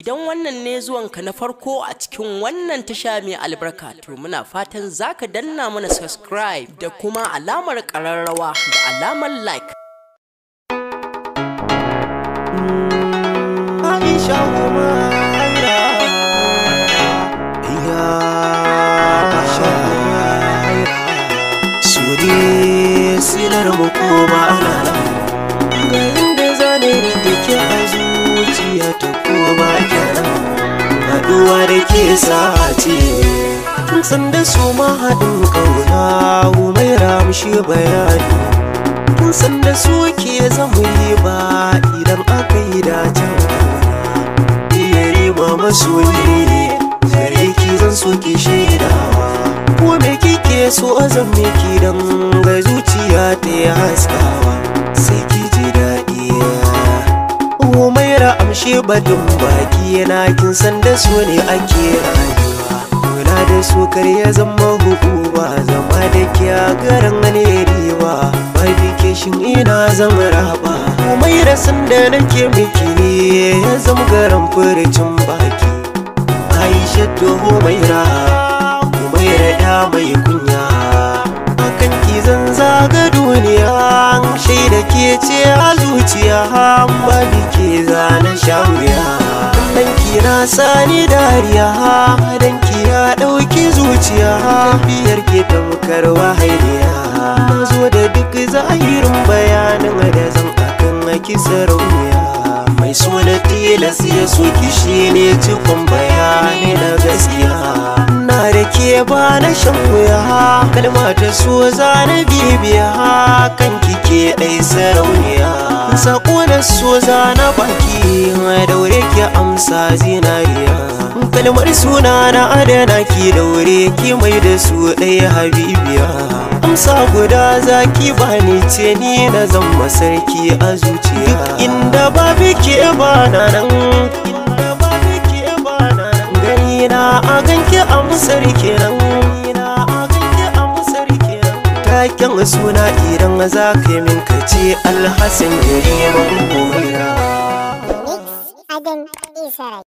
Idan wannan ne zuwanka na farko a cikin wannan tasha mai albarka to muna fatan zaka danna mana subscribe da kuma alamar ƙararrawa da alamar like. Aisha Umaira Ya Aisha Sudi silar mu ko ba ana Ga inda zane rike ki a zuciya ta ko ba kenan Haɗuwa da ke sace Tun san da su ma haɗin ƙauna Umaira mushi bayani Tun san da su ke zama yi ba idan aka yi dacen iya riba masoyi gare ki zan so ki shaidawa ko me kike so zan miki dan ga zuciya ta yi haskawa sai ki ji daɗi umaira amshe badin baki yana kin san da so ne ake rayuwa kula da su kar ya zama hukuma zama da kya garin ne riba shin ina zan raba umaira san da nake miki ne ya zama garin furicin baki aisha to umaira umaira ya mai kunya akan ki zan zaga duniya shaida ke ce a zuciya ba ke zana shawiya dan ki na sani dariya dan ki ya dauki zuciya biyar ke tamkar wahailiya na zo da duk zahirin bayanin da zan akan aki sarauniya mai suna tilas ya soki shi ne cikon bayani na gaskiya na da ke ba na shan wuya kalma ta so za na bibiya kan kike ɗai sarauniya sako na so za na baki daure ki amsa zinariya kalmar suna na adana ki daure ki mai da su ɗaya habibiya amsa guda zaki bani ce ni na zama sarki a zuciya inda babu ke bana nan inda babu ke bana nan gani na a ganki amsar kenan taken suna idan za ka yi min kace alhassan gari man Mix Adam Israel.